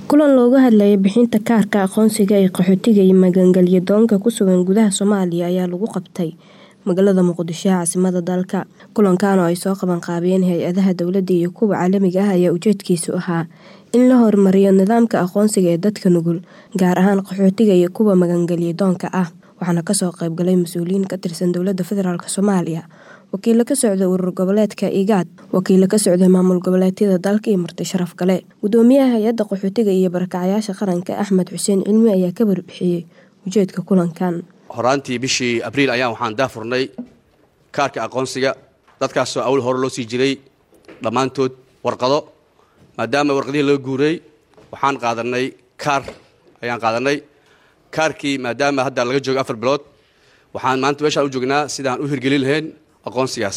kulan looga hadlayay bixinta kaarka aqoonsiga ee qaxootiga iyo magangelyo doonka ku sugan gudaha Soomaaliya ayaa lagu qabtay magaalada Muqdisho ee caasimadda dalka. Kulankan oo ay soo qaban qaabiyeen hay-adaha dowladda iyo kuwa caalamiga ah ayaa ujeedkiisu ahaa in la horumariyo nidaamka aqoonsiga ee dadka nugul, gaar ahaan qaxootiga iyo kuwa magangelyo doonka ah. Waxaana kasoo qayb galay mas'uuliyiin ka tirsan dowladda federaalk Soomaaliya, wakiilo ka socda urur goboleedka IGAD, wakiilo ka socda maamul goboleedyada dalka iyo marti sharaf kale. Gudoomiyaha hay-adda qaxootiga iyo barakacayaasha qaranka Axmed Xuseen Cilmi ayaa ka warbixiyey ujeedka kulankan. horaantii bishii abriil ayaan waxaan daafurnay kaarka aqoonsiga dadkaasoo awl hore loo sii jiray dhammaantood warqado maadaama warqadihii loo guuray waxaan qaadanay kaar ayaan qaadanay kaarkii maadaama hadda laga joogo afar bilood waxaan maanta meeshaan u joognaa sidaan u hirgelin lahayn aqoonsigaas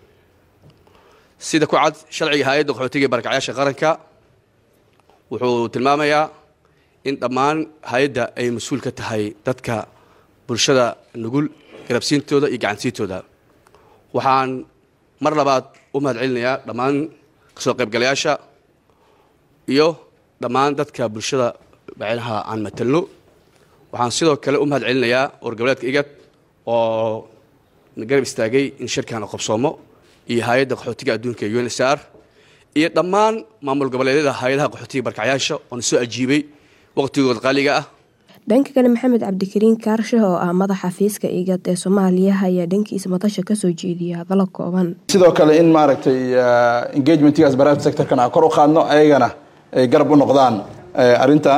sida ku cad sharciga hay-adda qaxootiga iyo barakacayaasha qaranka wuxuu tilmaamayaa in dhammaan hay-adda ay mas-uul ka tahay dadka bulshada nugul garabsiintooda iyo gacansiintooda waxaan mar labaad u mahad celinayaa dhammaan kasoo qaybgalayaasha iyo dhammaan dadka bulshada macnaha aan matalno waxaan sidoo kale u mahad celinayaa wargoboleedka igad oo garab istaagay in shirkan qabsoomo iyo hay-adda qaxootiga adduunka ee un s r iyo dhammaan maamul goboleedyada hay-adaha qaxootiga barkacayaasha oona soo ajiibay waqtigooda qaaliga ah dhanka kale maxamed cabdikariin kaarshe oo ah madaxa xafiiska igad ee soomaaliya ayaa dhankiisa madasha kasoo jeediyay hadallo kooban sidoo kale in maaragtay engagementigaas private sectorkan aan kor u qaadno ayagana ay garab u noqdaan arrintan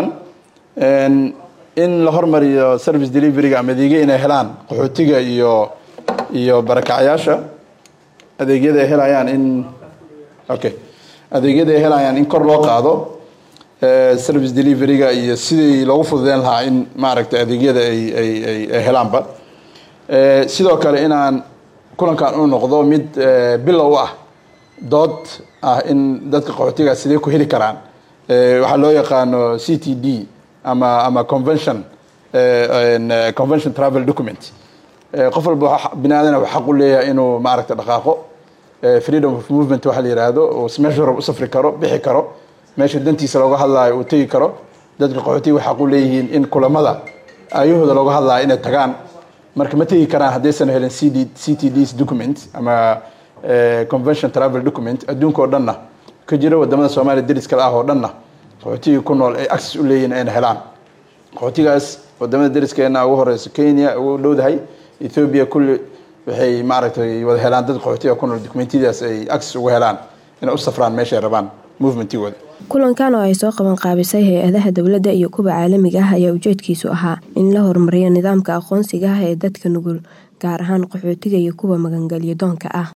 in la hormariyo service deliveryga ama adeegya inay helaan qaxootiga iyo iyo barakacayaasha adeegyada ay helayaan in okay adeegyada ay helayaan in kor loo qaado service deliveryga iyo sidii loogu fududeyn lahaa in maaragtay adeegyada ay ay ay ay helaanba sidoo kale inaan kulankan u noqdo mid bilow ah dood ah in dadka qaxootiga sidee ku heli karaan waxaa loo yaqaano c t d ama ama convention convention travel document qof walba bini aadana xaq u leeyahay inuu maaragtay dhaqaaqo freedom of movement waxa la yidhaahdo uu meesha rab u safri karo bixi karo meesha dantiisa looga hadlaayo uu tegi karo dadka qaxootiga waxay xaq u leeyihiin in kulamada ayahooda looga hadlaayo inay tagaan marka ma tegi karaan haddaysan helin c d c t ds document ama convention travel document adduunka oo dhanna ka jira wadamada soomaaliya deris kale ah oo dhanna qaxootiga ku nool ay access u leeyihiin ayna helaan qaxootigaas wadamada deriskeena ugu horeysa kenya ugu dhowdahay ethiopia kulli waxay maaragtay wada helaan dad qaxootiga ku nool documentiyadaas ay access ugu helaan inay u safraan meeshay rabaan movementigooda kulankan oo ay soo qaban qaabisay hay-adaha dowladda iyo kuwa caalamiga ah ayaa ujeedkiisu ahaa in la horumariyo nidaamka aqoonsiga ah ee dadka nugul gaar ahaan qaxootiga iyo kuwa magangelyo doonka ah